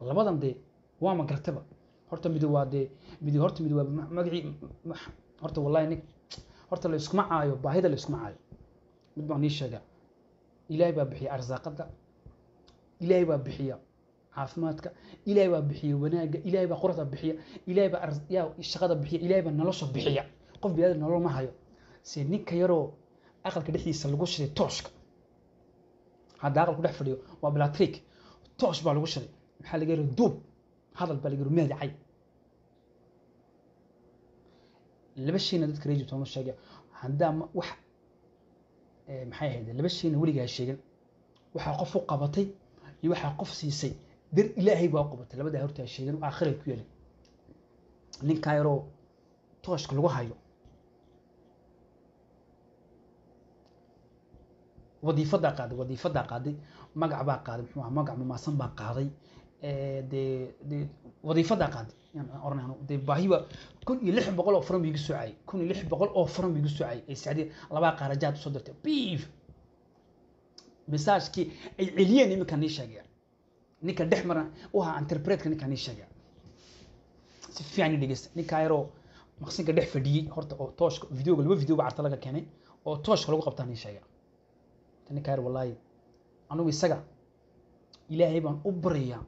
labadan dee waa ma gartaba horta midi waa dee midi horta midi waa ma- magacii ma- horta wallahi nin horta la iskuma caayo baahida la iskuma caayo mid baan nii sheegaa ilaahay baa bixiya arsaaqada ilaahay baa bixiya caafimaadka ilaahay baa bixiya wanaagga ilaahay baa quruxda bixiya ilaahay baa ars- yaa shaqada bixiya ilaahay baa nolosha bixiya qof biniaadam nolol ma hayo se ninka yaroo aqalka dhexdiisa lagu shiday tooshka hadda aqalku dhex fadhiyo waa bilatrik toosh baa lagu shiday maxaa laga yiri duub hadal baa laga yiri meedacay laba shayna dadka reer jibtooma sheegaya haddaa ma- wax eh, maxay ahayd laba shayna weligaa sheegan waxaa qof u qabatay iyo waxaa qof siisay dar ilaahay baa u qabatay labadaa hortaa sheegan aakhiray ku yelin ninkaa yaroo tooshka lagu hayo wadiifadaa qaaday wadiifadaa qaaday magac baa qaaday muxuu ahaa magac mamaasan baa qaaday Eh, dee dee wadiifadaa qaaday yaan oranayno dee baahiba kun iyo lix boqol oo faran buu igu soo cayay kun iyo lix boqol oo faran buu igu soo cayay ay sacdiya labaa qaarajaad usoo dirtay biif misaajkii ay celiyeen iminka nii sheegaya ninka dhex mara u ahaa interpretka ninka nii sheegaya si fiican i dhegeysta ninkaa yaroo maqsinka dhex fadhiyey horta oo tooshka videoga laba video ba carta laga keenay oo tooshka lagu qabtaa nii sheegaya ninkaa yar wallaahi anigu isaga ilaahay baan u baryayaa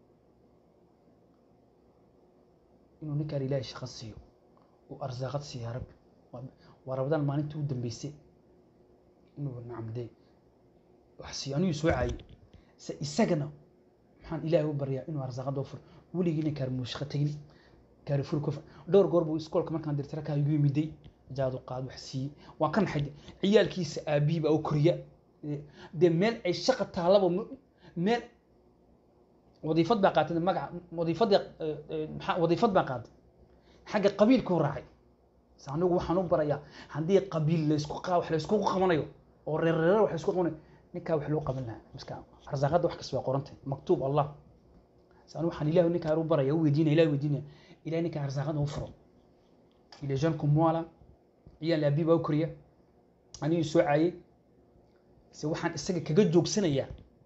inuu ninkaan ilaahay shaqo siiyo uu arsaaqad siiyo ya rabbi Waa- waa rabadaan maalintii u dambeysay inuu nacamdee wax siiyo aniguu soo caayay se isagana maxaan ilaahay u baryaa inuu arsaaqada u furo weligiina kaarmuu shaqo tegin kaarifur ku dhowr goor buu iskoolka markaan dirtira kaa igu yimiday jaadu qaad wax siiyey waa ka naxay ciyaalkiisa aabihii baa u koriya Eh, dee meel ay shaqa taalaba mu- meel wadiifad baa qaatay magaca wadiifadii eh, eh, maxaa wadiifad baa qaatay xagga qabiilkuu raacay se anigu waxaan u barayaa haddii qabiil laysku qa wax laysku qabanayo oo reerreer wax laysku qabanayo ninkaa wax loo qaban lahaa miska arsaaqada wax kasta waa qorantay maktuub allah se anigu waxaan ilahi ninkaa u baraya u weydiinaya ilahi weydiinaya ilahi ninkaa arsaaqada u furo il est jeune comme moi là ciyaal aabii baa u koriya anigii soo caayay se waxaan isaga kaga joogsanayaa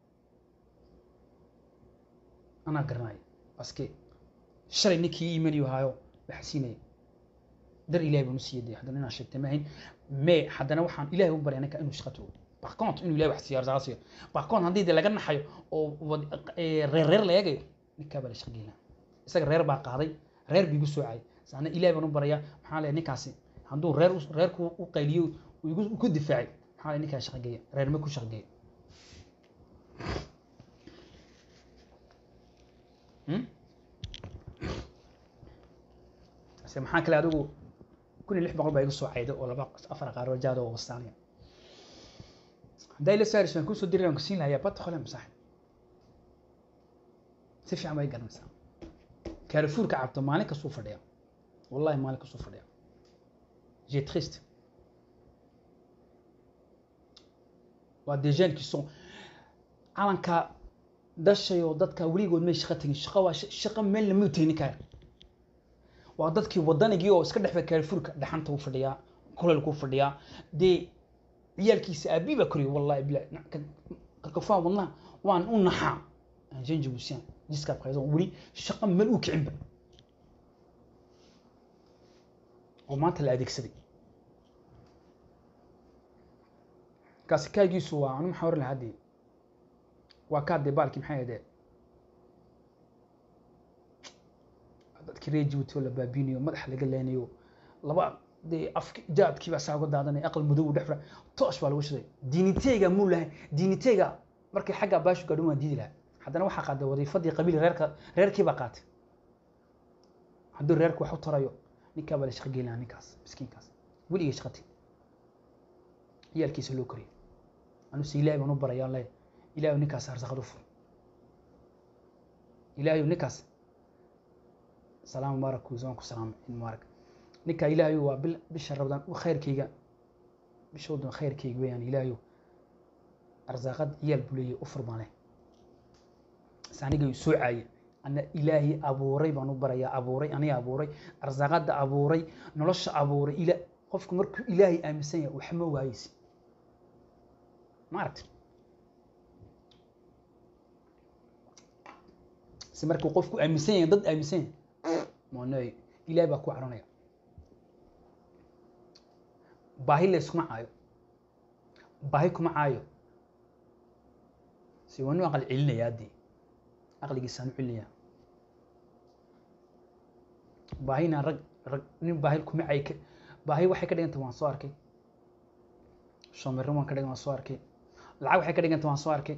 anaa garanaya baske shalay ninkii ii imanayo haayo waxa siinaya dar ilahay baan u siiyay dee haddana inaan sheegtay ma ahayn me haddana waxaan ilahay u baryaa ninka inuu shaqo tago par contre inuu ilahay wax siiyo arsaaqo siiyo par contre haddii dee laga naxayo oo wad- eh, reer reer la eegayo ninkaa baa la shaqo geynaa isaga reer baa qaaday reer biigu soo caayay saana ilahay baan u barayaa maxaa leeyahay ninkaasi hadduu reer u- reerku u qayliyo uu igu ku difaacay maxaa leeyahay ninkaa shaqo geeya reer ma ku shaqo geeya Hmm? se maxaa kale adigu kun iyo lix boqol baa iga soo cayda oo laba afar qaaroo jaada oo wastaanaya hadday la saaris waan kusoo diray waan kusiin lahayaa bad hole masax si fiican bay garanaysaa kaarafuurka cabto maalin kastuu fadhiya wallahi maalin kastuu fadhiya j'ai triste waa des jeunes qui sont calanka dhashayoo dadka weligood may shaqo tegin shaqo waa sh- shaqo meel lama tegin ninkaa waa dadkii wadanigii oo iska dhexba kaarifurka dhaxanta u fadhiyaa kuleelku fadhiyaa dee ciyaalkiisa aabii baa koriya wallahi bilahi na- ka- kakafaa wadnaha waan u naxaa janji busiyan jiska qaydo weli shaqo meel u kicinba oo maanta la adeegsaday kaasi kaagiisu waa anu maxaa oran lahaa dee waa kaa dee baalkii maxay ahaydee dadkii reer Djibouti oo la baabinayo madaxa laga leenayo laba dee afki jaadkii baa saa uga daadanaya aqal madow u dhex fura toosh baa lagu shiday diiniteyga muu lahayn diiniteyga markay xagga baashu gaadhin waan diidi lahaa haddana waxaa qaaday wadiifadii qabiil reerka reerkii baa qaatay hadduu reerku wax u tarayo ninkaa baa la shaqo geyn lahaa ninkaas miskiinkaas weligay shaqati ciyaalkiisa loo koriyay anuse ilaahay baan u barayaan leh ilaahay ninkaas arsaqad u fur ilaahay ninkaas salaam mubaarak kuusan ku salaamay in mubaarak ninka ilaahay waa bil bisha rabadaan u khayrkayga bishoodan khayrkayga weeyaan ilaahay arsaaqad ciyaal buu leeyahay u furmaane aniga soo caaye ana ilaahay abuuray baan u barayaa abuuray aniga abuuray arsaaqada abuuray nolosha abuuray ila qofku markuu ilaahay aaminsan yahay wax ma waayeysi ma aragti si markuu qofku aaminsan yahay dad aaminsan yahay moonay ilaahay baa ku caronaya baahi la iskuma caayo baahi kuma caayo si waa inu aqal celinaya haddii aqligiisaan u celinaya baahina rag rag nin baahi kuma cay ka baahi waxay ka dhiganta waan soo arkay shoomirro waan ka dhigan waan soo arkay lacag waxay ka dhiganta waan soo arkay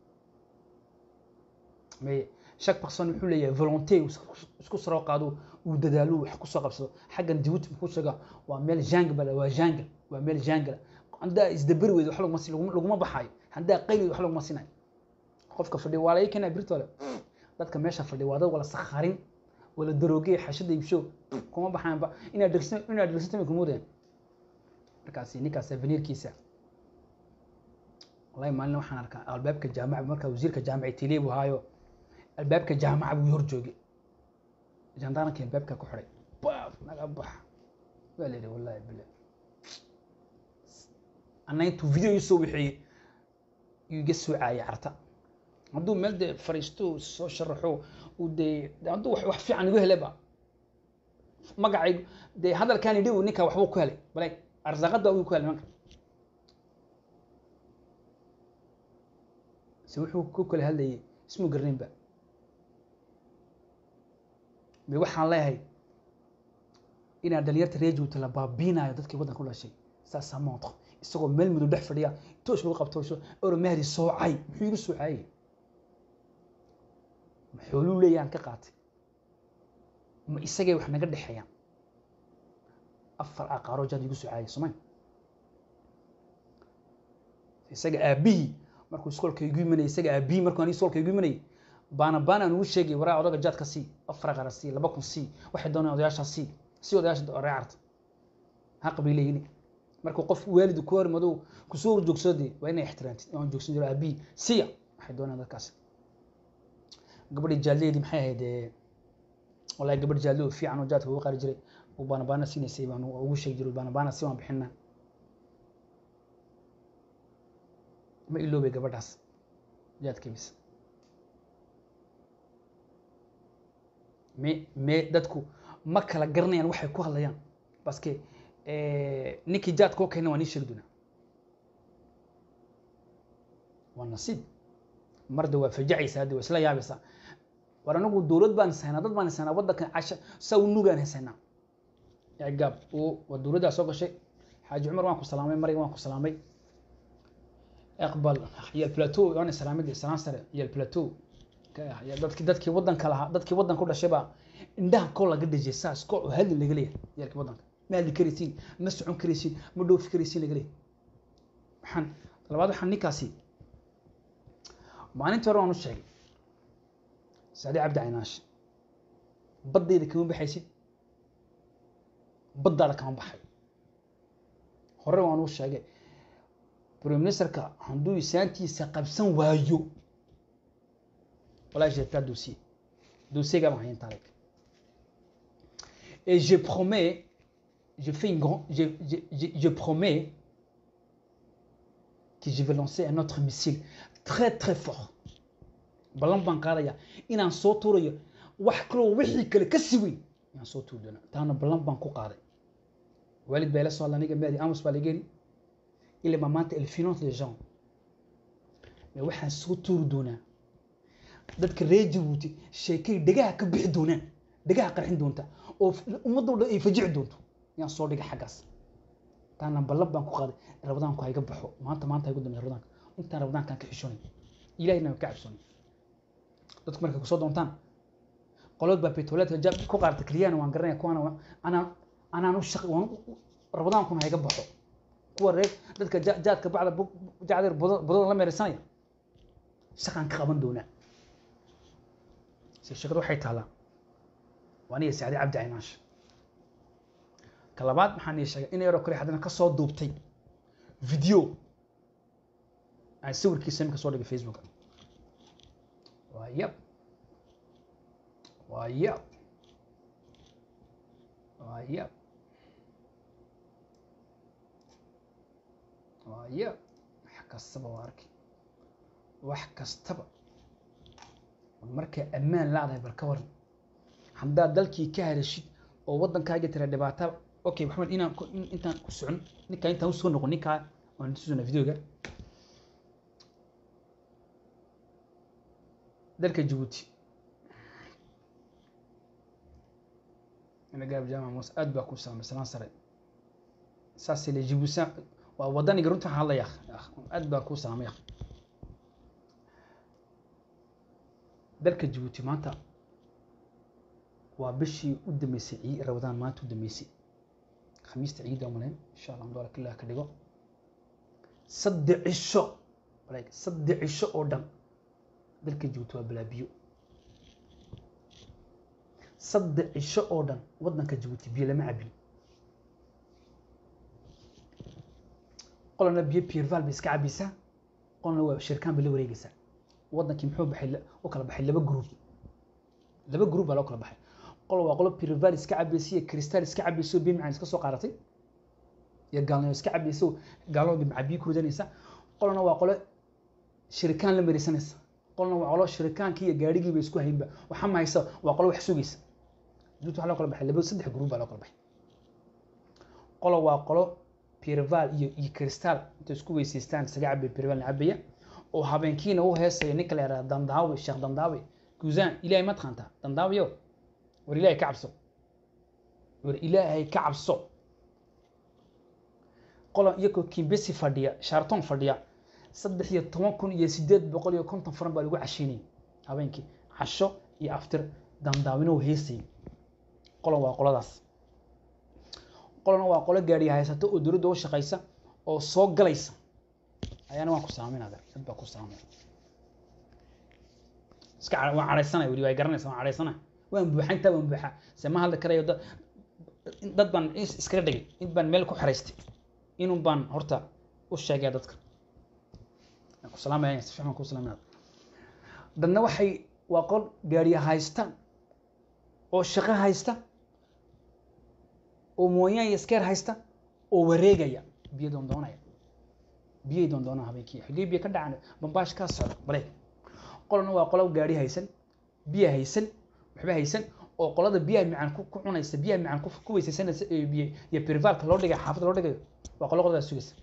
mais chaque personne wuxuu leeyahay volonté isku saroo qaado uu dadaalo wax kusoo qabsado xaggan jabuuti muxuu sheegaa waa meel jangle waa jangle waa meel jangle haddaa isdabari weydo wax laguma si laguma baxaayo haddaa qayli wax laguma sinayo qofka fadhiya waa laga keenaya birtole dadka meesha fadhiya waa dad wala sakharin wala darooge xashada iibsho kuma baxaanba inaad dhegsan inaad dhegsatami kuma wadeen markaasi ninkaas avenirkiisa wallahi maalin waxaan arkaa albaabka jaamaca markaa wasiirka jaamaci tiliye buu haayo albaabka jaamaca buu hor joogay jandaarankii albaabka ku xidhay baaf naga bax waa la yidhi wallahi bila anna intuu video soo wixeeyey yuu iga soo caayay carta hadduu meel dee fariisto soo sharaxo uu dee hadduu wax fiican igu heleba magacay dee hadalkaan idhi ninka waxbuu ku helay bale arsaaqada uu ku helay manka se wuxuu ku kala hadlayay ismu garnaynba me waxaan leeyahay inaa dhalinyarta reejuuta la baabiinayo dadkii waddanka ku dhashay saasaa montre isagoo meel madow dhex fadhiya toosh lagu qabto oro mahdi soocay muxuu igu soocayay ma xooluu leeyaan ka qaatay ma isagay wax naga dhexeeyaan afar aqaaroo jaad igu soocayay soomay isaga aabihii markuu iskoolka igu imanayay isaga aabihii markuu aniga iskoolka igu imanayay baana baana aan ugu sheegay waraa odaga jaadka sii afar aqara sii laba kun sii waxay doonayaan odayaashaa sii si odayaasha reecarta haq bay leeyihin markuu qof waalidu ku hormadow kusoo horjoogsode waa inay ixtiraamtid aan joogsan jiro aabihii siya waxay doonayaan dadkaasi gabadhii jaaldeedii maxay ahayd wallahi gabadh jaalde oo fiican oo jaadka ugu qaari jiray uu baanabaana siinaysay baan ugu sheegi jiray baanabaana si waan bixinaa ma iloobay gabadhaas jaadkeebis me me dadku ma kala garanayaan waxay ku hadlayaan baske ninkii jaadka oo keena waa nii sheegi doonaa waa nasiib marda waa fajacaysa hadda waa isla yaabaysaa war anagu dowlad baan haynaa dad baan haynaa waddankan casha saa u nugaan haysanaa gaab waa dowladdaa soo gashay xaaji cumar waan ku salaamay mariga waan ku salaamay aqbal yaal plateau waan salaamay salaan sare yaal plateau dadkii dadkii waddanka lahaa dadkii waddanka u dhashay baa indhaha koo laga dhejiyay saas koo hadli laga leeyahay yaalkii waddanka ma hadli karaysiin ma socon karaysiin ma dhoofi karaysiin laga leeyahay waxaan labaad waxaan ninkaasi maalintii hore waan u sheegay saadi cabdi caynaash baddayda kama baxaysid baddaada kama baxay hore waan u sheegay prime ministerka hadduu isaantiisa qabsan waayo wallahi j'ai pas dossier dossier ga ma hayan tarik et je promets je fais une grande je, je, je, je promets que je vais lancer un autre missile très très fort ballan baan qaadaya inaan soo tuurayo wax kaloo wixii kale ka si weyn inaan soo tuuri doona taana ballan baan ku qaaday waalid baa ila soo hadla aniga maadi amos baa lageeni ilaa ma maanta elle finance les gens mais waxaan soo tuuri doonaa dadka reer jabuuti sheekay dhegaha ka bixi doonaan dhegaha qarxin doonta oo ummadoo dhan ay fajici doonto yaan soo dhigay xaggaas taana ballan baan ku qaaday rabadaanku hayga baxo maanta maanta haygu dambe rabadaanka intaan rabadaankaan ka xishoonay ilahina ka cabsoonay dadku markay kusoo doontaan qolod baa petroleedka jab ku qaarta keliyana waan garanaya kuwaana anaan anaan u shaqi waan rabadaankuna hayga baxo kuwa reer dadka jaadka bacda jacdir budada la meeraysanaya shaqaan ka qaban doonaa si shaqadu waxay taalaa waa aniga sacdi cabdi caynaash ka labaad maxaan ii sheegay in yaroo kale haddana ka soo duubtay video aan sawirkiisa iminka soo dhigay facebook waa yab waa yab waa yab waa yab wax kastaba waa arki wax kastaba markay ammaan laadahay bal ka waran haddaad dalkii ka hadashid oo waddankaaga tira dhibaata okay maxamed inaan ku- in- intaan ku socon ninkaa intaan usoo noqon ninkaa waan tusuna videoga dalka jabuuti gaab jaamac muuse aad baa ku saamay salaan sare saasay le jibuusa waa wadaniga runta waxaan hadlaya aad baa ku saamay akh. dalka jabuuti maanta waa bishii u dambeysay cii rabadaan maanta u dambeysay khamiista ciidda umaleyn insha allah mudaalak illah ka dhigo saddex cisho walaal saddex cisho oo dhan dalka jabuuti waa balaabiyo saddex cisho oo dhan waddanka jabuuti biyo lama cabin qolana biyo pierval bay iska cabaysaa qolana waa shirkaan bay la wareegaysaa waddankii muxuu baxay la- u kala baxay laba group laba group baa loo kala baxay qolo waa qolo pierval iska cabaysa iyo cristal iska cabaysa oo biyo macaan iska soo qaadatay iyo gaalnimo iska cabaysa oo gaalooda macaa biyo ku ridanaysa qolana waa qolo shirikaan la marisanaysa qolna waa qolo shirikaankii iyo gaadhigiiba isku haynba waxa ma haysa waa qolo wax sugaysa jabuuti waxaa loo kala baxay laba saddex group baa loo kala baxay qolo waa qolo pierval iyo iyo cristal intay isku weysaystaan isaga cabay pierval cabaya oo habeenkiina u heesaya ninka la yihahda dandaawi sheekh dandaawi guzaan ilaahay ma taqaantaa dandaawiyo war ilaahay ka cabso war ilaahay ka cabso qolan iyagoo kimbesi fadhiya sharton fadhiya saddex iyo toban kun iyo sideed boqol iyo konton furan baa lagu cashiinayay habeenkii casho iyo aftir dandaawino heesayay qolan waa qoladaas qolana waa qolo gaadhi haysata oo dowladda u shaqaysa oo soo galaysa ayaana waan ku saaminada dad baa ku saamin iska ca- waan cadhaysanaya weli waa garanaysa waan cadhaysana waan buuxa intaa waan buuxa se ma hadli karayo dad dad baan is- iskaga dhigay in baan meel ku xiraystay inun baan horta u sheegaya dadka waan ku salaamaya si fiican waan ku salaaminada dadna waxay waa qol gaadhiya haysta oo shaqo haysta oo mooyaan iyo iskeer haysta oo wareegaya biyo doondoonaya biyay doondoonaa habeenkii xaggee biyo ka dhacan bambaash kaa socda bareeg qolna waa qolo gaadhi haysan biyo haysan waxba haysan oo qolada biyaha macaan ku ku cunaysa biyaha macaan ku ku weysaysanaysa ee biyo iyo pirvalka loo dhigayo xaafadda loo dhigayo waa qolo qoladaas sugaysa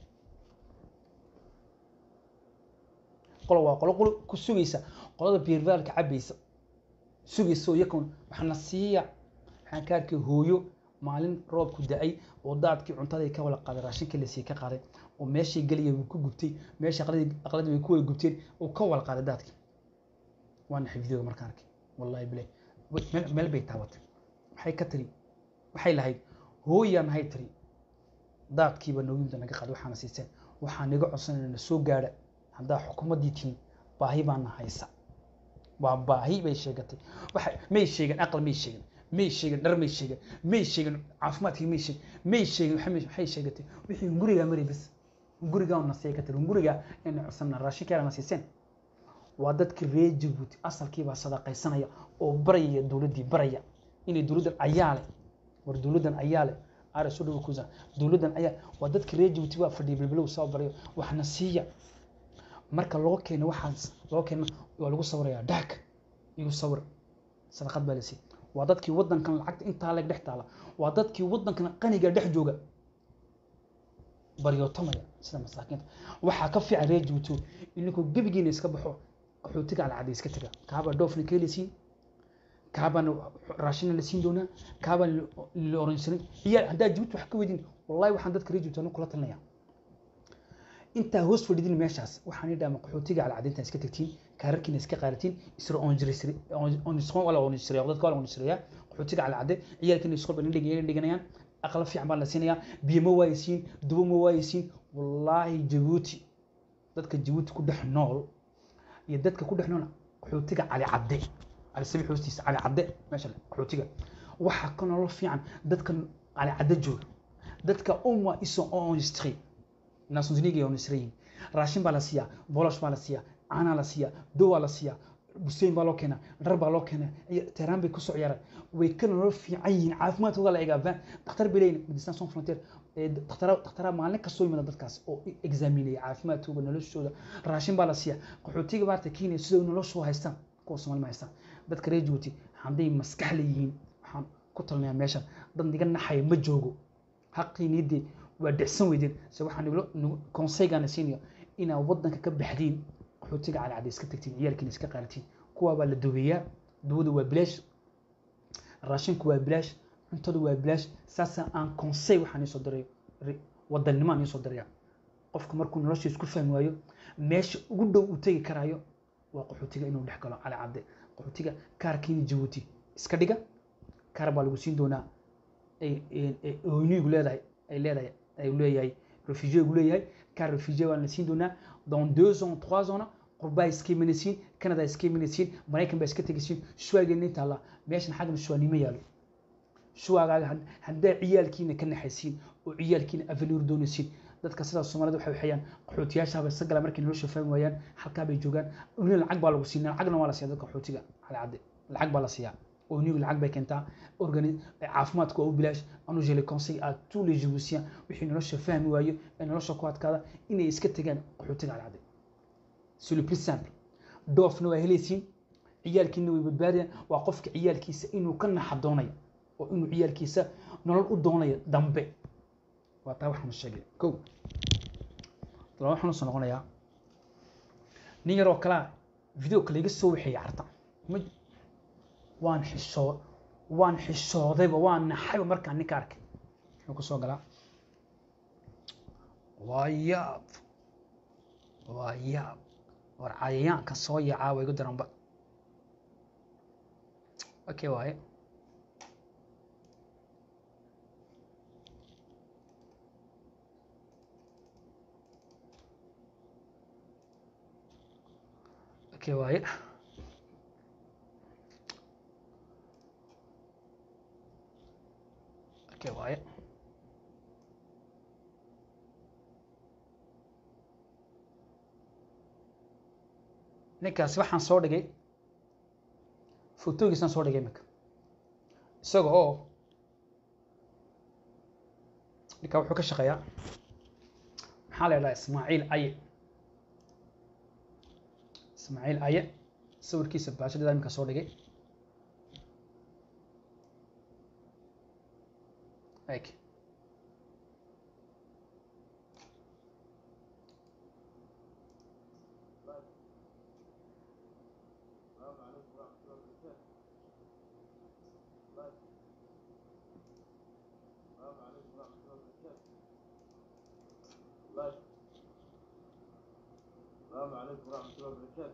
qolo waa qolo qolo ku sugaysa qolada pirvalka cabaysa sugaysa oo yakun waxaana siiya waxaan ka arkay hooyo maalin roobku da-ay oo daadkii cuntaday ka wala qaaday raashinkii lasii ka qaaday oo meeshay gelaya wuu ku gubtay meesha aqladii aqladii way ku wada gubteen oo ka wala qaaday daadkii waana xifdiyooda markaan arkay wallahi bilay meel meel bay taabatay waxay ka tiri waxay lahayd hooyaa nahay tiri daadkiiba nooyimda naga qaaday waxaana siiseen waxaa naga codsanayna na soo gaadha haddaa xukuumaddii tihiin baahi baana haysa waa baahi bay sheegatay waxay may sheegin aqal may sheegin may sheegin dhar may sheegin may sheegin caafimaadkii may sheegin may sheegin waxa may- waxay sheegatay wixii gurigaa maray bas gurigaa na siya ka tiri gurigaa inay codsanna raashinkeena na siiseen waa dadkii reer jabuuti asalkiibaa sadaqaysanaya oo baraya dowladdii baraya inay dowladdan ayaa leh war dowladdan ayaa leh aare soo dhawo kuusa dowladdan ayaa waa dadkii reer jabuuti baa fadhiya bilbilow soo barayo waxna siiya marka loo keeno waxaas loo keeno waa lagu sawirayaa dhaag igu sawir sadaqad baa la siiyey waa dadkii waddankan lacagta intaa leeg dhex taala waa dadkii waddankan qaniga dhex jooga baryootamaya sida masaakiinta waxaa ka fiican reer jabuuti ininkoo gebigiina iska baxo qaxootiga alcadda iska taga kaabaa dhoofna ka helisiin kaabaan raashina la siin doonaa kaabaan la oransanin iyaa haddaa jabuuti wax ka weydin wallahi waxaan dadka reer jabuuti anigu kula talinaya intaa hoos fadhidin meeshaas waxaan idhaama qaxootiga alcadinta iska tagtiin kaararkiina iska qaadatiin isra onjirisri onisqon wala onisriya dadka wala onisriya qaxootiga alcade ciyaalkiina iskol baan dhigay dhiganayaan aqla fiican baan la siinayaa biyo ma waayisiin dubo ma waayisiin wallaahi jabuuti dadka jabuuti ku dhex nool iyo dadka ku dhex nool qaxootiga cali cadde cali sabiix hoostiisa cali cadde meesha qaxootiga waxaa ka nolol fiican dadka cali cadde jooga dadka umma iso onistri nations uniga oo nisrayin raashin baa la siiyaa bolosh baa la siiyaa caanaa la siiyaa dowaa la siiyaa buseyn baa loo keenaa dhar baa loo keenaa teheraan bay kusoo ciyaaraan way ka nolol fiican yihiin caafimaadkooda la egaa dhakhtar bay leeyihin medecin sans frontier dhakhtaraa maalin kastoo yimada dadkaas oo exaaminaya caafimaadkooda noloshooda raashin baa la siiyaa qaxootiga maarta kenya sidoo noloshoo haystaan kuwa soomaali ma haystaan dadka reer jabuuti hadday maskax leeyihiin waxaan ku talinayaa meeshan dad niga naxaya ma joogo xaqiinidii waa dhicsan weydeen se waxaan konseygaana siinaya inaad waddanka ka baxdiin qaxootiga calacada iska tagtiin ciyaalkiina iska qaalatiin kuwaa baa la dubeeyaa duwada waa bilaash raashinku waa bilaash cuntadu waa bilaash saasa aan konsey waxaan iisoo dirayo wadannimo aan iisoo diraya qofku markuu nolosha isku fahmi waayo meesha ugu dhow uu tegi karaayo waa qaxootiga inuu dhex galo calacadde qaxootiga kaarkiina jabuuti iska dhiga kaar baa lagu siin doonaa oynigu leedahay ay leedahay ay leeyahay refugiegu leeyahay kaar refugee baa la siin doonaa dans deux ans trois ans qurbaa iska imanaysiin canada iska imanaysiin maraykan baa iska tegaysiin shuwaageena inta alla meeshan xaggan shuwaanimo yaalo shuwaagaaga haddaa ciyaalkiina ka naxaysiin oo ciyaalkiina avenir doonaysiin dadka sidaas soomaalida waxay waxayaan qaxootiyaashaaba isa gala markay nolosha fahmi waayaan halkaa bay joogaan uni lacag baa lagu siinaa lacagna waa la siiyaa dadka qaxootiga calacadde lacag baa la siiyaa onigu lacag bay keentaa organi caafimaadku waa u bilaash anu jele conseil à tous les jibuutiens wixii nolosha fahmi waayo ee nolosha ku adkaada inay iska tegaan qaxootiga calacadde c'est le plus simple doofna waa helaysiin ciyaalkiina way badbaadayaan waa qofka ciyaalkiisa inuu ka naxa doonayo oo inuu ciyaalkiisa nolol u doonayo dambe waa taa waxaan sheegay kow laba waxaan usoo noqonayaa nin yaroo kalea video kale iga soo waxeeyay carta ma waan xishoo waan xishoodayba waan naxayba markaan ninka arkay muxuu ku soo galaa waa yaab waa yaab war cayayaanka soo yacaa waa igu daranba okay waaye okay waaye okay waaye ninkaasi waxaan soo dhigay fotogiisaan soo dhigay iminka isaga oo ninkaa wuxuu ka shaqeeyaa maxaa la idhaha ismaaciil aye ismaaciil aye sawirkiisa baashadada iminka soo dhigay eg السلام عليكم ورحمة الله وبركاته.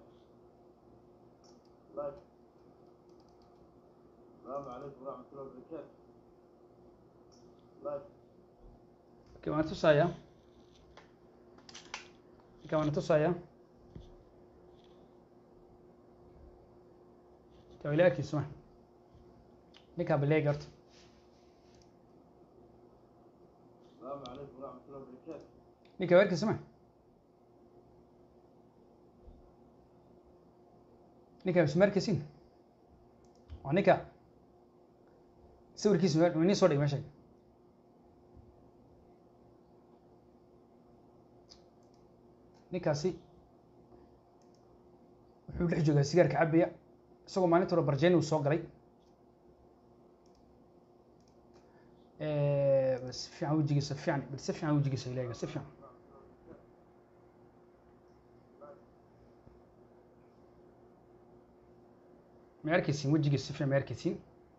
لايك. السلام عليكم ورحمة الله وبركاته. لايك. okay waan tusayaa ninka waan tusayaa ninka wilaayadkiisu ma ninkaa baleegi horta السلام عليكم ورحمة الله وبركاته. ninka weerkiisu ma ninka ismaarkiisin waa ninka sawirkiisu waa nin soo dhig meesha ninkaasi wuxuu dhex joogaa sigaarka cabaya isagoo maalinta hore barjeeni uu soo galay bal si fiican wejigiisa fiican bal si fiican wejigiisa ilaahiga si fiican ma arkaysiin wejigiisa si fiican ma arkaysiin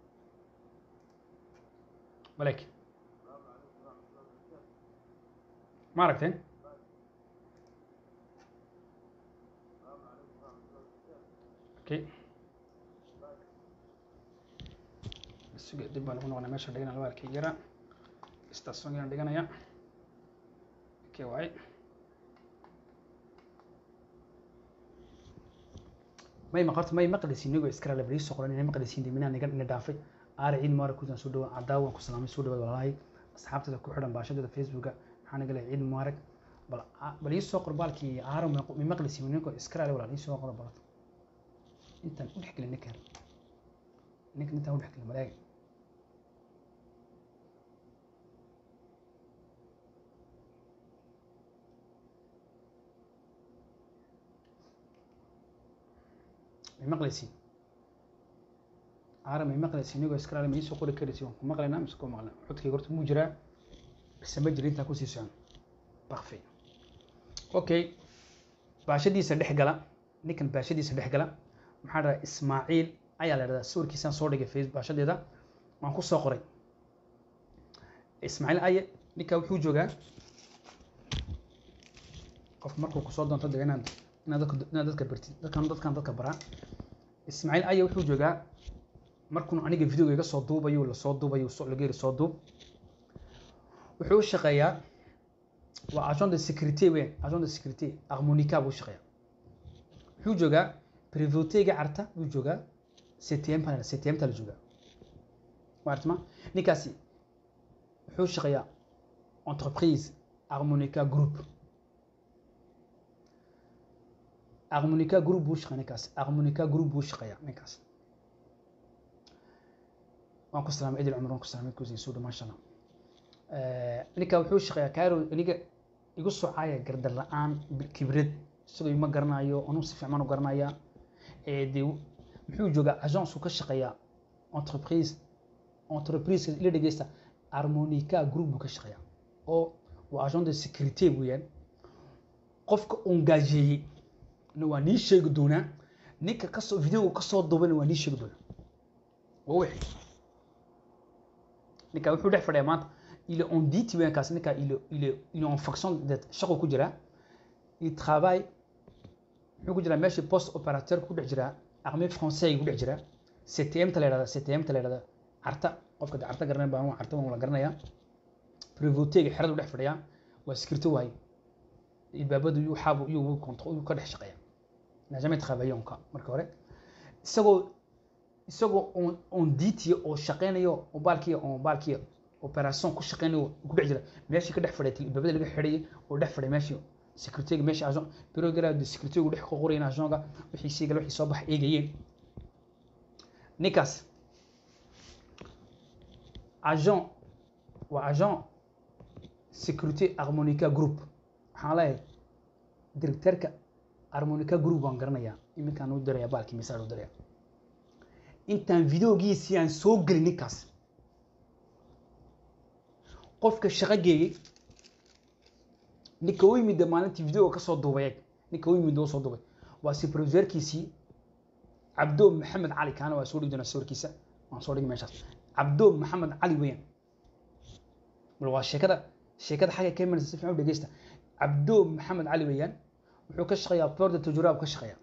balek ma aragteen okay suga dib baan ugu noqonaa meesha dhigana laba arkay yara station dhiganaya okay waaye may maqarto may maqlisiin inagoo iskara labadii soo qoran inay maqlisiin diminaa niga ina dhaafay aari ciid mubarak kudan soo dhawa cadaawan ku salaamay soo dhawaad walaalahay asxaabtada ku xidhan baashadada facebooka maxaa naga leeyahay ciid mubarak bal bal ii soo qor baalkii aaro may maqlisiin inagoo iskara walaal ii soo qor balato intaan u dhexgelin ninkan ninkan intaan u dhexgelin malaaga may may maqlaysiin aara may maqlaysiin inigoo iskalaale ma iisoo qori karaysiin waan ku maqlaynaa mise ku maqlan codkayga horta muu jiraa mise ma jira intaa kusii socon bakfi okay baashadiisa dhex gala ninkan baashadiisa dhex gala maxaa dhahaa ismaaciil ayaa la dhahdaa sawirkiisaan soo dhigay face baashadeeda waan ku soo qoray ismaaciil aye ninka wuxuu joogaa qof markuu kusoo doonto de inaad inaad dadka inaad dadka bartid dadkan dadkan dadka baraa ismaaciil aye wuxuu joogaa markuu aniga videoga iga soo duubayo lasoo duubayo soo laga yiri soo duub wuxuu u shaqeeyaa waa agent de sécurité weyn agent de sécurité harmonica buu shaqeeyaa wuxuu joogaa privotega carta buu joogaa ctm panel ctm ta la joogaa waartma ninkaasi wuxuu shaqeeyaa entreprise harmonica group harmonica group buu shaqeeyaa ninkaas harmonica group buu shaqeeyaa ninkaas waan ku salaamay idil cumar waan ku salaamay kusin suudha maasha allah ninka wuxuu shaqeeyaa cairo aniga igu socaaya gardar la-aan kibrad isagoo ima garanayo anuu si fiican u garanaya de muxuu joogaa agence uu ka shaqeeyaa entreprise entreprise ila dhegeysta harmonica group buu ka shaqeeyaa oo waa agent de sécurité weeyaan qofka engageeyey na waa nii sheegi doonaa ninka kasoo videoga kasoo duubana waa nii sheegi doonaa waa wixii ninka wuxuu dhex fadhiyaa maanta il est en dit weeyaan kaas ninka il est il est il est en fonction de shaqo ku jira il travaille muxuu ku jiraa meeshii post opérateur ku dhex jiraa armée français ku dhex jiraa ctm ta la yidhahda ctm ta la yidhahda carta qofka carta garanay baan carta waan la garanayaa privotega xeradu dhex fadhiyaa waa security waaye ilbaabadu yuu xaabu yuu konto yuu ka dhex shaqeeya najamay travaillonka marka hore isagoo isagoo on on ditiya oo shaqeynayo oo baalkiya oo baalkiya operation ku shaqeynayo ku dhex jira meeshii ka dhex fadhiyay ilbaabada laga xidhayay oo dhex fadhiya meeshii securityga meesha agent bureau garade securitygu dhex ka qorayeen agentka wixii sii gal wixii soo bax eegayeen ninkaas agent waa agent sécurité harmonica group waxaan leeyahay directeurka harmonica group waan garanayaa iminkaan u diraya baalkii message u diraya intaan videogiisii aan soo gelin ninkaas qofka shaqo geeyey ninka u yimid maalintii videoga kasoo duubay ninka u yimid oo soo duubay waa supervisorkiisii cabdo maxamed cali kaana waa soo dhigi doonaa sawirkiisa waan soo dhigi meeshaas cabdo maxamed cali weeyaan bal waa sheekada sheekada xagga ka imanaysa si fiican u dhegeysta cabdo maxamed cali weeyaan wuxuu ka shaqeeyaa porta tujuraab ka shaqeeyaa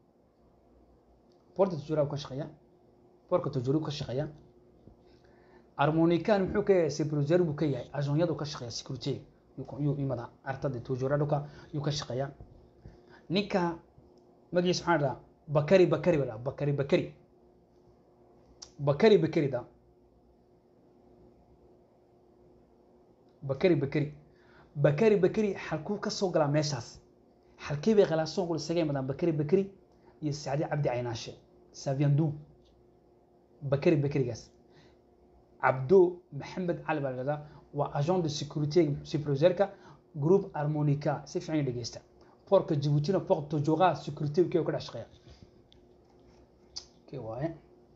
porta tujuraab ka shaqeeyaa porka tujuraab ka shaqeeyaa harmonican muxuu ka yahay supervisor buu ka yahay agonyadu ka shaqeeya security yuu imada artada tujuraduka yuu ka shaqeeyaa ninka magaciisa maxaa dhahaa bakari bakari baa dhaha bakari bakari bakari bakari da bakari bakari bakari bakari xalkuu ka soo galaa meeshaas xalkii bay qalaasoon kula isaga imadaan bakari bakari iyo sacdi cabdi caynaashe saviandu bakari bakarigaas cabdo maxamed cali baa lahahdaa waa agent de sécurité supervisorka group harmonica si fiican dhegeysta porka jibuutina port tojoqa security kee ka dhex shaqeeya kee waaye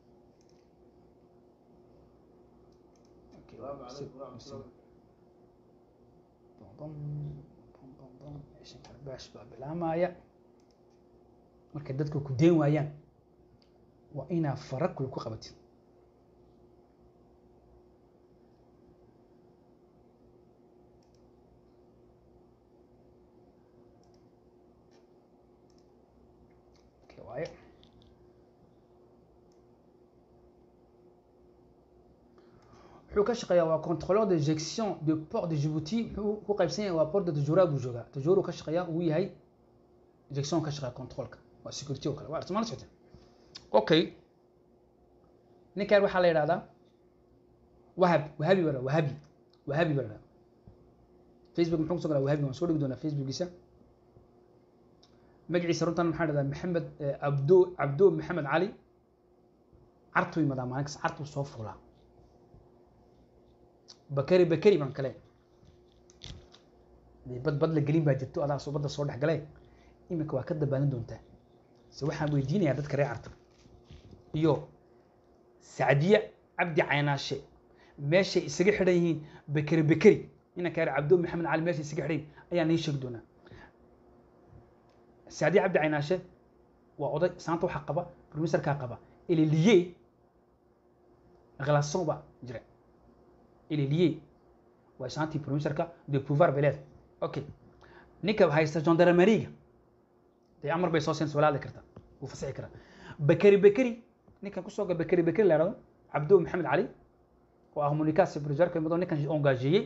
السلام عليكم ورحمة الله baash baa bilaamaya markay dadka ku deen waayaan waa inaa fara kule ku qabatid Okay, waaye wuxuu ka shaqeeyaa waa contrôleur de gestion de port de Djibouti wuxuu ku qaybsan yahay waa port de Tajura buu joogaa Tajura ka shaqeeyaa uu yahay gestion ka shaqeeya controlka waa security oo kale waa artimaal socota okay ninkan waxaa la yidhahdaa wahab wahabi baa wahabi wahabi baa la yidhahdaa facebook muxuu kusoo galaa wahabi waan soo dhigi doonaa facebookiisa magaciisa runtan maxaa la yidhahdaa maxamed abdo cabdo maxamed cali cartuu yimadaa maalin kasta cartuu soo fuulaa bakari bakari baan kale dee bad bad la gelin baa jirto adaa soo badda soo dhex galee iminka waa ka dabaalan doontaa se waxaan weydiinayaa dadka reer carta iyo sacdiye cabdi caynaashe meeshay isaga xidhan yihiin bekeri bekeri inanka yar cabdo maxamed cali meeshay isaga xidhan yihiin ayaa nii sheegi doonaa sacdiye cabdi caynaashe waa oday saanta waxaa qaba bromiserkaa qaba eleliye relation baa jira eleliye waa saantii bromiserka de pouvoir bay leedahay okay ninka haysta gendarmeriga dee amar bay soo siin wala hadli kartaa wuu fasixi karaa bekeri bekeri ninkan kusoo ga bekeri bekeri la yidhahdo cabdo maxamed cali oo ah communication supervisorka mid oo ninkan engageyey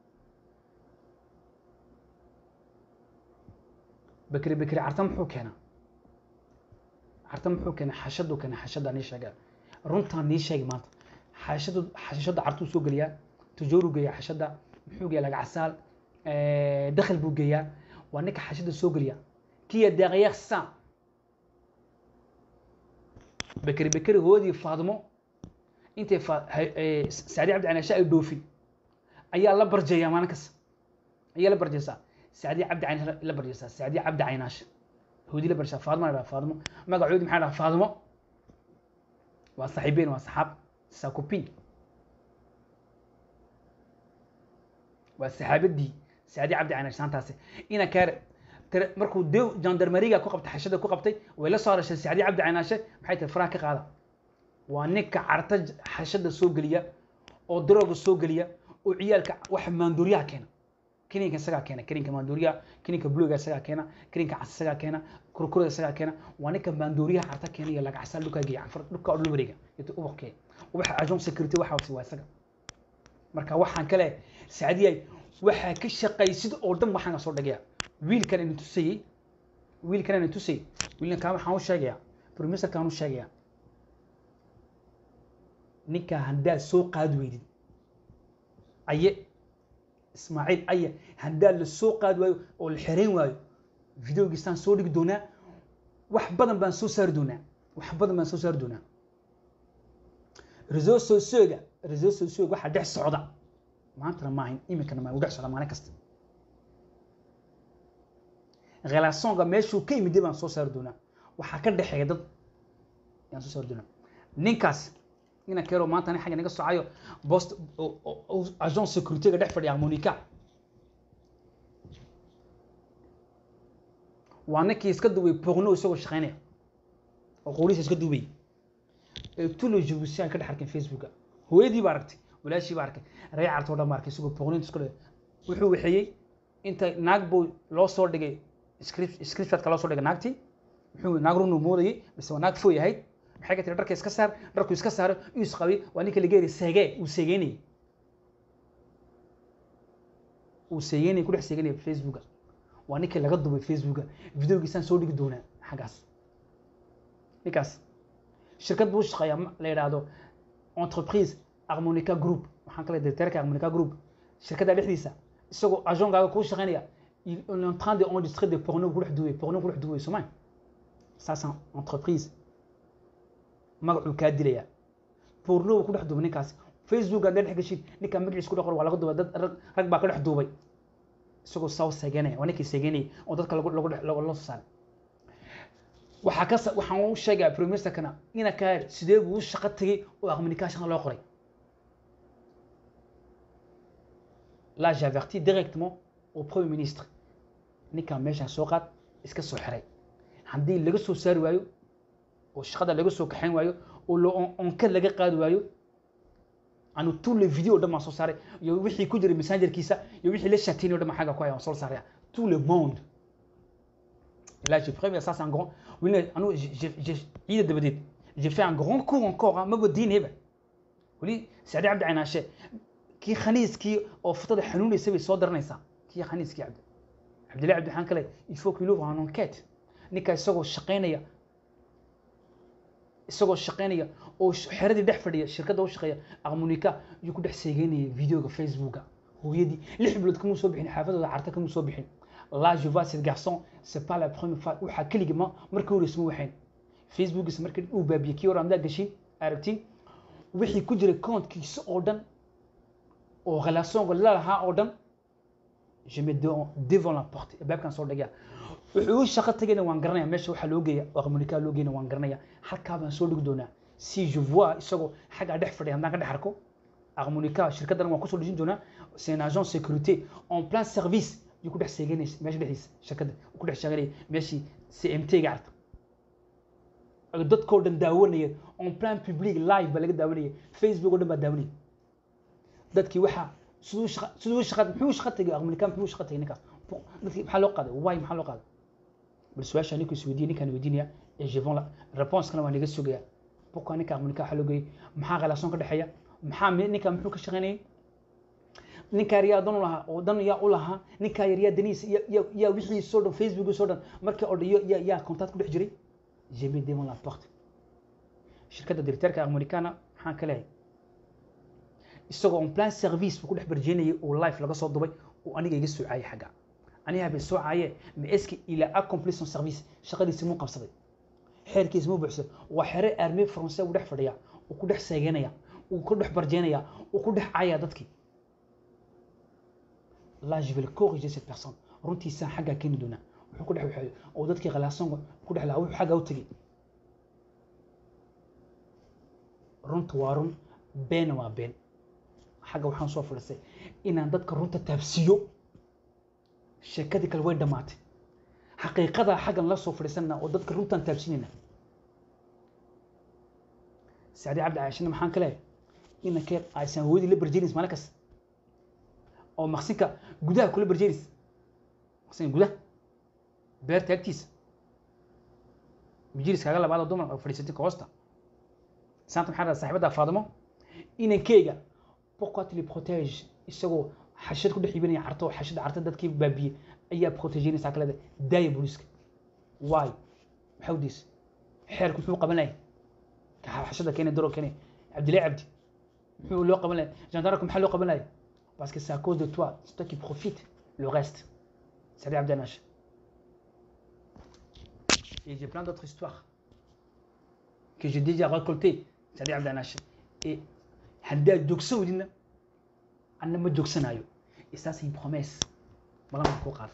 bekeri bekeri carta muxuu keenaa carta muxuu keenaa xashaduu keenaa xashada nii sheega runtaan nii sheegi maanta xashadu xashada cartuu soo geliyaa tujooruu geeyaa xashada muxuu geeyaa lagacasaal dakhil buu geeyaa waa ninka xashada soo geliya kiya deeqyaqsa bekeri bekeri hoodii faadmo intay sacdi cabdi canaashe ay dhoofin ayaa la barjeeyaa maalin kasta ayaa la barjeysaa sacdi cabdi caynaashe la barjeysaa sacdi cabdi caynaashe hoodii la barjeysaa faadmo la dhaha faadmo magacoodi maxaa dhaha faadmo waa saaxiibeen waa saxaab sakupin waa saxaabadii sacdi cabdi caynaashe saantaasi ina kaare markuu de jandarmeriga ku qabtay xashada ku qabtay way la soo harashay sacdi cabdi caynaashe maxay tahay faraha ka qaada waa ninka carta xashada soo geliya oo darooga soo geliya oo ciyaalka waxa maanduuryaha keena kininka isagaa keena kininka maanduuryaha kininka buluga isagaa keena kininka cas isagaa keena kurkurada isagaa keena waa ninka maanduuryaha carta keena iyo lagacsaa dhulkaa geeya canfar dhulkaa dhul wareega iyo ubaqkeeda waxa agent security waxa wasi waa isaga marka waxaan kale sacdiyay waxaa ka shaqaysid oo dhan waxaan soo dhagaya wiilkan ina tusayey wiilkan ina tusayey wiilkan waxaan u sheegayaa bromiserkaan u sheegayaa ninka haddaad soo qaadi weydid aye ismaaciil aye haddaad la soo qaadi waayo oo la xereyn waayo videogiisaan soo dhigi doonaa wax badan baan soo saari doonaa wax badan baan soo saari doonaa reseau socioga reseau socioga waxaa dhex socda maantana maahayn iminkana maa u dhex socda maalin kasta relationga meeshuu ka yimid baan soo saari doonaa waxaa ka dhexeeya dad yaan soo saari doonaa ninkaas ina keero maanta nin xagga naga socayo bost agent securityga dhex fadhiya monica waa ninkii iska duubay boqno isagoo shaqeynaya oo qoolihiisa iska duubay tulo jibuusiyan ka dhex arkeen facebooka hooyadii baa aragtay walaashii baa arkay ree cartoo dhan baa arkay isagoo boqnointa isku dhe wuxuu waxeeyey inta naag buu loo soo dhigay scriptshotka loo soo dhigay naagtii muxuu naag runu moodayey mise waa naag fooy ahayd maxay ka tiri dharka iska saar dharku iska saaro uu isqabay waa ninka laga yeri seegee uu seegeynayay uu seegeynayay ku dhex seegeynaya facebooka waa ninkii laga dubay facebooka videogiisaan soo dhigi doonaa xaggaas ninkaas shirkad buu shaqeeyaa la yidhaahdo entreprise harmonica group waxaan kale directeurka harmonica group shirkadda dhexdiisa isagoo agentgaaga kuu shaqeynaya il est en train de enregistrer des pornos ku dhex duubay porno ku dhex duubay somaa saasaan entreprise magacuu kaa dilayaa porno ku dhex duubay ninkaas facebook haddaad dhex geshid ninkaa magaciisa ku dhex qor waa laga duubay dad rag rag baa ka dhex duubay isagoo saw seeganaya waa ninkii seeganayay oo dadka lagu lagu dhex loo soo saaray waxaa ka waxaan u sheegaa premiersterkana ina kaa sidee buu u shaqo tegey oo communication loo qoray là j'avertis directement au premier ministre ninkan meeshaan soo qaad iska soo xiray haddii laga soo saari waayo oo shaqada laga soo kaxayn waayo oo lo onka laga qaadi waayo anu tous les vidéos dhan baan soo saaray iyo wixii ku jiray messengerkiisa iyo wixii la shatinay o dhan baan xagga ku haya waan soo saaraya tout le monde là j'ai pris ça c'est un grand oui anu ciida dabadeed j'ai fait un grand cours encore hein maba diinayba weli sacdi cabdi caynaashe kii khaniiskii oo futada xanuunaysa bay soo daranaysaa kii khaniiskii cabdi cabdillahi cabdi waxaan kale il faut qu'il ouvre un enquête ninka isagoo shaqaynaya isagoo shaqaynaya oo xeradii dhex fadhiya shirkadda u shaqeeya aqmunika ayuu ku dhex seegeynaya videoga facebooka hooyadii lix bilood kamuu soo bixin xaafadooda carta kamuu soo bixin là je vois cet garçon c'est pas la première fois waxaa keligii ma markii hore isma waxayn facebookiisa markii uu baabiyey kii hore amdaa gashin aragtiin wixii ku jiray kontkiisa oo dhan oo relationka la lahaa oo dhan je me devant la porte baabkan soo dhagaya wuxuu u shaqo tagayna waan garanaya meesha waxaa loo geeya aqmunika loo geeyna waan garanaya halkaa baan soo dhigi doonaa si je vois isagoo xaggaa dhex fadhiya haddaan ka dhex arko aqmonika shirkaddan waan kusoo dhejin doonaa c'est un agent sécurité en plein service yuu ku dhex seeganaysa meesha dhexdiisa shirkadda uu ku dhex sheeganaya meeshii cmt-ga arta dadkoo dhan daawanaya en plein public live baa laga daawanaya facebook oo dhan baa daawanaya dadkii waxaa siduu shaqa siduu shaqa muxuu shaqa tegay aqmonika muxuu shaqa tegay ninkaas dadkii maxaa loo qaaday why maxaa loo qaaday bal su-aasha ninku is weydiiyey ninkaan weydiinaya ee jevon la responseskana waa naga sugaya buka ninka aqmonika waxaa loo geeyey maxaa relation ka dhexeeya maxaa ninka muxuu ka shaqaynayay ninkaa yar yaa dan u lahaa oo dan yaa u lahaa ninkaa yar yaa danihiisa yaa yaa wixiisoo dhan facebookiisoo dhan markii oo dhan yaa yaa contact ku dhex jiray jamais devant la porte shirkadda directeurka aqmonikana maxaan ka leeyahay isagoo on plan service buu ku dhex barjeenayay oo life laga soo dubay oo aniga iga soo caayay xagga aniga habay soo caaye ma eski ilaa accompli son service shaqadiisi muu qabsaday xeerkiisa muu buuxsaday waa xere armee français uu dhex fadhiya uu ku dhex seeganaya uu ku dhex barjeenaya uu ku dhex caaya dadkii là je vais le corriger cette personne runtiisaan xaggaa keeni doonaa wuxuu ku dhex waxeeyo oo dadkii khalaasonga ku dhex lahaa wuxuu xaggaa u tegey runta waa run beena waa been xagga waxaan soo fadhiistay inaan dadka runta taabsiiyo sheekadii kale way dhammaatay xaqiiqadaa xaggan la soo fadhiisanna oo dadka runtaan taabsinayna sacdi cabdi caashina maxaan ka leeyahay inankee aysan hooyadii la barjeenays maalin kasta oo maqsinka gudaha kula barjeenays maqsinka gudaha beerta agtiisa majilis kaaga labaad oo dumar oo fadhiisatay ka hoosta saanta maxaa dhaha saaxiibadda faadimo inankeyga pourquoi tu les protèges isagoo xashad ku dhex iibinaya carto oo xashada carta dadkii baabiyey ayaa protegeynaysaa kaleda daaya booliiska why maxaa udeysa xeerku muxuu qaban lahay xashada keenay daro keenay cabdillahi cabdi muxuu loo qaban lahay gendarmeku maxaa loo qaban lahay parce que c'est à cause de toi c'est toi qui profite le reste c'est Abdi Anash et j'ai plein d'autres histoires que j'ai déjà récoltées c'est Abdi Anash et haddaad joogsan weydina anna ma joogsanayo et ça c'est une promesse malama kuu qaada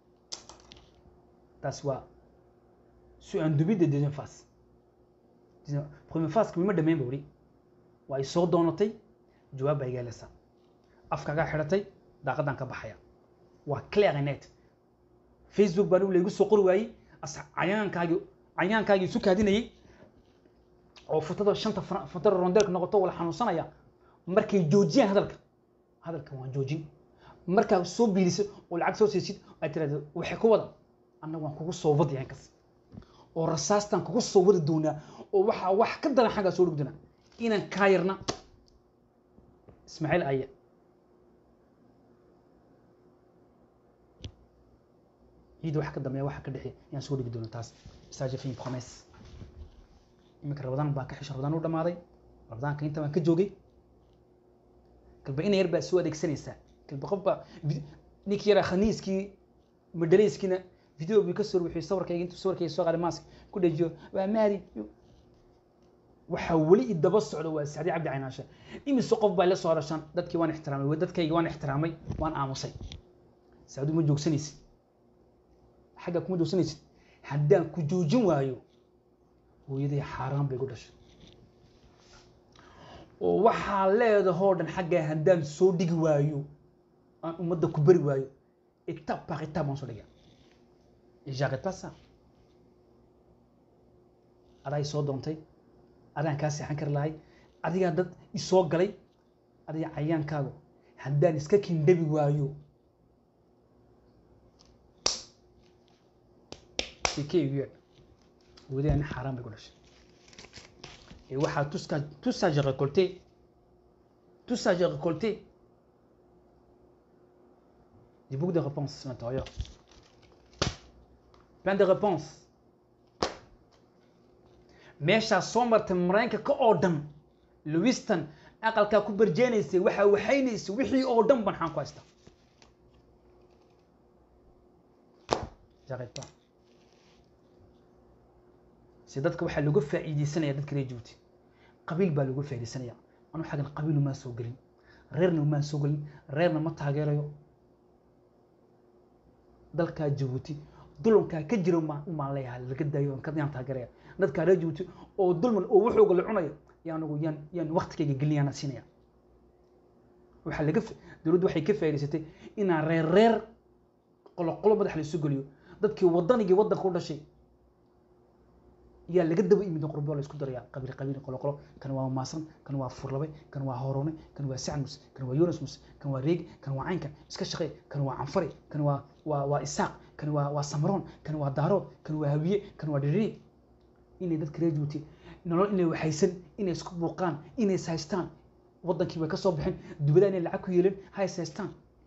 taas waa su un début de deuxième phase première phase kuma dhamayn ba weli waa ay soo doonatay jawaab baa igaalaysaa afkaagaa xidhatay daaqadan ka baxaya waa clear and net facebook baa laygu soo qori waayey cayaankaagii cayaankaagii isu kaadinayay oo futada shanta futada rondeelka noqoto wala xanuunsanaya markay joojiyaan hadalka hadalka waan joojin markaa soo biiliso oo lacag soo siisid ay tiraahdo waxay ku wada anna waan kugu soo wadi yankas oo rasaastan kugu soo wadi doonaa oo waxaa wax ka daran xaggaa soo dhigi doonaa inaan kaa yarna ismaaciil aya ciid wax ka dambeeya waxa ka dhexeeya ayaan soo dhigi doona taas saaje fi promesse iminka rabadaan baa ka xisha rabadaan u dhamaaday rabadaanka inta baan ka joogay kalba ina yar baa soo adeegsanaysaa kalba qof baa ninkii yaraa khaniiskii madhalayskiina video bii ka soo ruuxiyey sawirkayga intuu sawirkayga soo qaaday maask ku dhajiyo waa maari waxaa weli idaba socda waa sacdi cabdi caynaashe imise qof baa la soo hadashaan dadkii waan ixtiraamay dadkayga waan ixtiraamay waan aamusay sacdu ma joogsanaysid xagga kuma joogsanaysid haddaan ku joojin waayo hooyaday xaaraan bay ku dhashay oo waxaa leedahoo dhan xaggaa haddaan soo dhigi waayo aan ummadda ku bari waayo étape par étape baan soo dhigaa et j'arrête pas ça adaa i soo doontay adaan kaa seexan kari lahay adigaa dad isoo galay adiga cayaankaagu haddaan iska kindhabi waayo sikee igu yeedh hooyaday nin xaaraan bay ku dhashay et waxaa tout ça tout ça j'ai récolté tout ça j'ai récolté j'ai beaucoup de réponses à l'intérieur plein de réponses meeshaa soo martay maraykanka oo dhan lewiston aqalkaa ku barjeenaysay waxaa waxaynaysay wixii oo dhan ban xaan ku haystaa j'arrête pas si dadka waxaa lagu faa'iideysanaya dadka reer Djibouti qabiil baa lagu faa'iideysanaya anu xagan qabiil uma soo gelin reerna uma soo gelin reerna ma taageerayo dalka Djibouti dulunkaa ka jiro maan umaan leeyahay laga daayo ka yaan taageeraya dadka reer jabuuti oo dulman oo wuxuuga la cunayo yaa anigu yaan yaan waktigayga gelinayaana siinaya waxaa laga fa- dowladdu waxay ka faa'iidaysatay inaan reer reer qoloqolo madax la isu geliyo dadkii waddanigii waddanka u dhashay yaa laga daba imid qurbo la isku darayaa qabiil qabiil qolo qolo kan waa maasan kan waa furlabe kan waa horone kan waa sacmus kan waa yunusmus kan waa reegi kan waa caynkan iska shaqee kan waa canfare kan waa waa waa isaaq kan waa waa samaroon kan waa daarood kan waa hawiye kan waa dhiriri inay dadka reer juuti nolol inay waxaysan inay isku buuqaan inay is haystaan waddankii bay ka soo baxeen dubada inay lacag ku yeelin ha is haystaan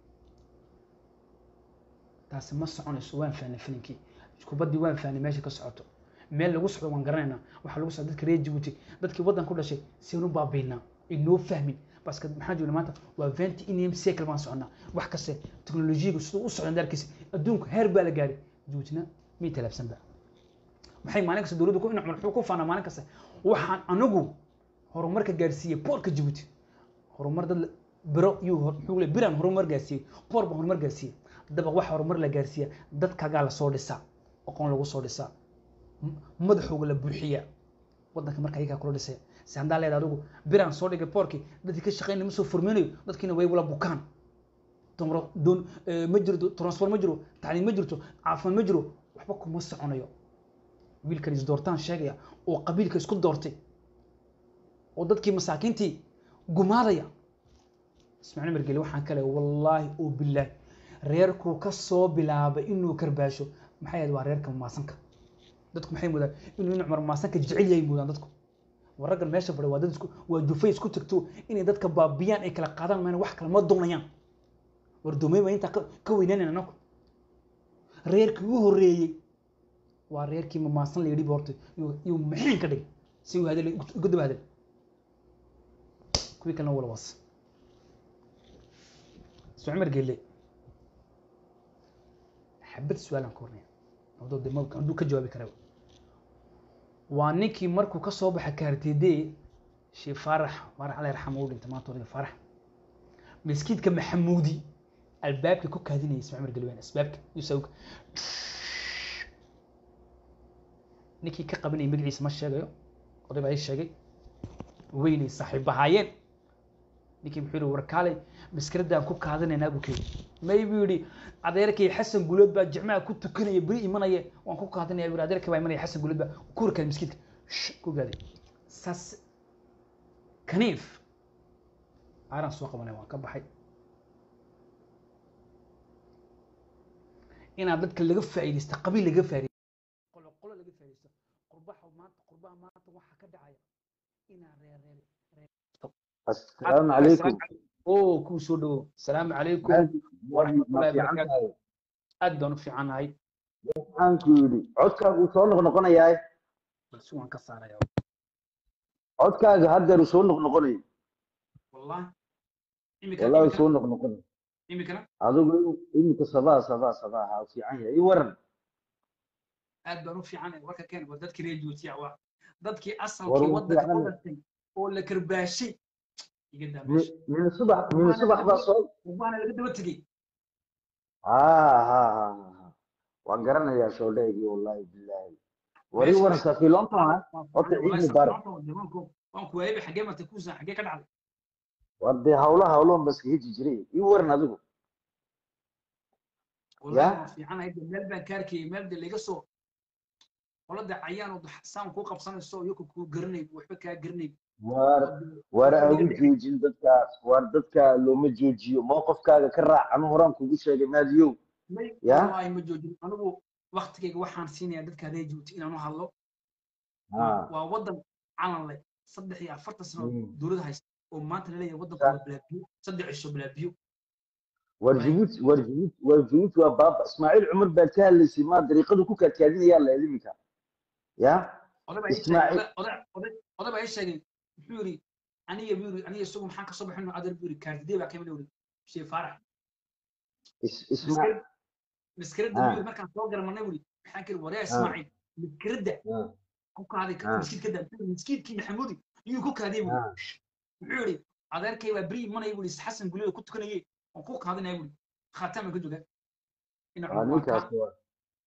taasi ma soconayso waan fahnay filinkii kubaddii waan fahnay meesha ka socoto meel lagu socdo waan garanaynaa waxaa lagu socda dadka reer jabuuti dadkii waddan ku dhashay sianu baabiinaa inoo fahmin baska maxaa joognaa maanta waa venti inim cycle baan soconaa wax kaste teknolojiyaga siduu u socda daarkiisa adduunka heer baa la gaaray jabuutina mii talaabsanba maxay maalin kasta dowladdu ku inacmal wuxuu ku faanaa maalin kasta waxaan anagu horumarka gaarsiiyey boorka jabuuti horumar dad biro yuu hor- muxuu le biraan horumar gaarsiiyey boor baan horumar gaarsiiyey daba wax horumar la gaarsiiya dadkaagaa lasoo dhisaa aqoon lagu soo dhisaa m- madaxooga la buuxiya waddanka marka ayagaa kula dhisaya si haddaa leeda adigu biraan soo dhigay boorkii dadkii ka shaqeynaya ma soo furminayo dadkiina way wala bukaan tomro doon eh, ma jirto transport ma jiro tacliim ma jirto caafimaad ma jiro waxba kuma soconayo wiilkan is doortaan sheegaya oo qabiilka isku doortay oo dadkii masaakiintii gumaadaya ismaaciil margeli waxaan kale wallaahi oo bilaahi reerkuu ka soo bilaabay inuu karbaasho maxay ahayd waa reerka maasanka dadku maxay moodaan inuu inu cumar maasanka jecel yahay moodaan dadku war raggan meesha fadhiya waa dad isku waa jufay isku tagto inay dadka baabiyaan ay kala qaadaan mayna wax kale ma doonayaan war doomay baa intaa ka- ka weynaanayna anaku reerkii u horreeyey waa reerkii mamaasan la yidhi boorta iyuu maxiin ka dhigay si uu hadal uga daba hadal kuwii kalena wala was soo cumar geelle xabad su-aalaan ka warnaya hadduu de ma- hadduu ka jawaabi karaba waa ninkii markuu ka soo baxa kaartede shee faarax faarax alla yarxama u dhintay maanta odayga faarax miskiidka maxamuudi albaabka ku kaadinayay ismaa cumar gelwaan asbaabka yusawka ninkii ka qabanayay magaciisa ma sheegayo oday baa ii sheegay weynay saaxiibahaayeen ninkii muxuu yihi warkaalay maskaraddaan ku kaadinaynaa buu keeni may buu yidhi adeerkay xasan gulood baa jimcaha ku tukanaya beri imanaya waan ku kaadinaya buu yidhi adeerkay baa imanaya xasan gulood baa ku horkaaday miskiidka Shh, ku gaaday saas kaniif aaran soo qabanaya waan ka baxay inaad dadka laga faa'iidaysta qabiil laga faa'iidaysto qolo qolo laga faa'iidaysto qurbaha maanta qurbaha maanta waxaa ka dhacaya inaa reer reer reer السلام عليكم oo kuu soo dhawo asalaamu calaykum ma fiican tahay aad baan u fiicanahay waxaan ku yidhi codkaagu uu soo noqnoqonayaa balse waan ka saaraya codkaaga haddeer uu soo noqnoqonaya wallahi wallahi uu soo noqnoqonaya imikana adigu iminka sabaa sabaa sabaa ha fiican yahay i waran aad baan u fiicanahay warka keen waa dadkii reer juutiya waa dadkii War asalkii wuu waddanka ku fiican. dhashay oo la karbaashay iga daa Mi- meesha min subax min subax baa soo waana laga daba tegey ha ha ha ha ha. waan garanayaa shoodheegii wallahi bilaahi wari Meesha- waran safiilonta ha horta ciid mubaarak waan ku waayay xagee martay kuusan xagee ka dhacday war dee hawla hawloon ba iska hiji jiray i waran adigu wallahi Ya. waan fiicanahay de meel baan ka arkayay meel de laga soo qolada cayaan oo saan kuu qabsanayso iyo kuu garanay waxba kaa garanay war war agu joojin dadkaas war dadka looma joojiyo mowqifkaaga ka raac anu horaan kugu sheegay maadiyow may Ya. wallahi ma joojin anigu waktigayga waxaan siinayaa dadka reer juuti inaan u hadlo ha waa waddan calan leh saddex iyo afartan sano Mm. dowladda haysta oo maanta la leeyahay waddanku Sa- waa bilaabiyo saddex cisho bilaabiyo war jabuuti war jabuuti war jabuuti waa baaba ismaaciil cumar baad ka hadlaysay maa dariiqadu ku kaadkaadinayaa la iminka ya oday baa ii sheegay Ismaaciil- oday- oday oday oday baa ii sheegay muxuu yidhi aniga buu yidhi aniga isagu maxaan kasoo baxin adeer buu yidhi kaardidee baa kamid yidhi shee faarax Is- ismaaciil maskarada Ah. buu yidhi markaan soo garanay buu yidhi maxaan kiri waryaa ismaaciil maskarada Ah. ku kaaday Ah. miskiidkada miskiidkii maxamuudi iyuu ku kaaday buu Ah. muxuu yidhi adeerkay waa beri imanaya buu yidhi xasan gulida ku tukanayay waan ku kaadinaya buu yidhi khaatama ka joga ina waa ninkaas waa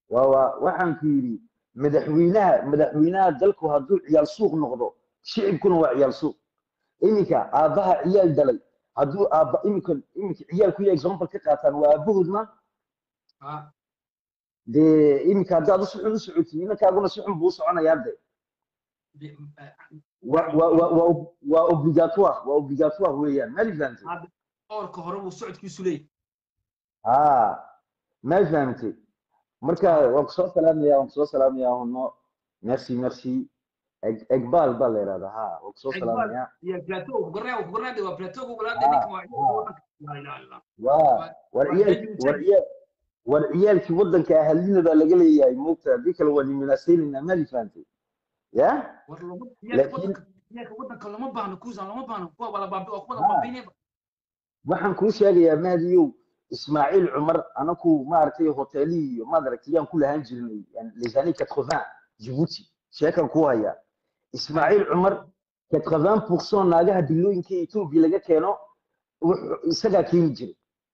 waa waa waxaan ku yidhi madaxweynaha madaxweynaha dalku hadduu ciyaal suuq noqdo shicibkuna waa ciyaal suuq iminka aabbaha ciyaal dhalay hadduu aabba iminka iminka ciyaalku iyo example ka qaataan waa aabahood ma ha dee iminka haddaad si xun u socotid inankaaguna si xun buu u soconayaa de de- eh, waa waa waa waa waa obligatoire waa obligatoire weeyaan ma fahamtay hadda oorka hore buu socodkiisu leeyahay ها ما فهمتي مركا وقصو سلام يا وقصو سلام يا هنو ميرسي ميرسي اقبال بالي هذا ها وقصو سلام يا iyo plateau kugarnaa kugarnaa waa plateau kugulaada Ah. ninka waa wadanka laa ilaaha illa وا والعيال والعيال والعيال في ودنك اهلنا بقى لقى لي يا موتا ديك الوالي مناسين ما لي فهمتي يا war lama Laakiin- wadanka iyaga wadanka lama baahno kuusan lama baahno kuwa wala baabi oo kuwa Ah. baabiinayba waxaan kuu sheegayaa mahdiyow ismaaciil cumar anaku maaragtay hoteelihii iyo maad aragtay yaan ku lahaan jirnay yani les années 80 Djibouti sheekan ku haya ismaaciil cumar 80% naagaha dilooyinka Ethiopia laga keeno wuxuu isagaa keeni jiray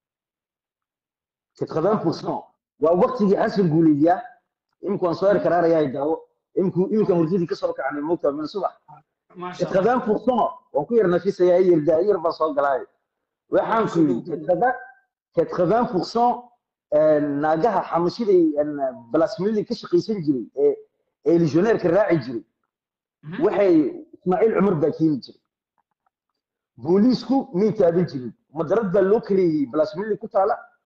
80% waa waqtigii xasan guuleedya imku aan soo er karaarayaa daawo imku imka hurdadii ka soo kacnay moogtaa min subax maasha allah 80% waan ku yar nafisayaa yar daayir baan soo galay waxaan ku yidhi 80% ee, naagaha xamashiday balasmili ka shaqaysan jiray ee ee legionnaire-ka raaci jiray Mhm. waxay ismaaciil cumar baa keeni jiray booliisku may taaban jirin madarad baa loo kaleeyey balasmili ku taala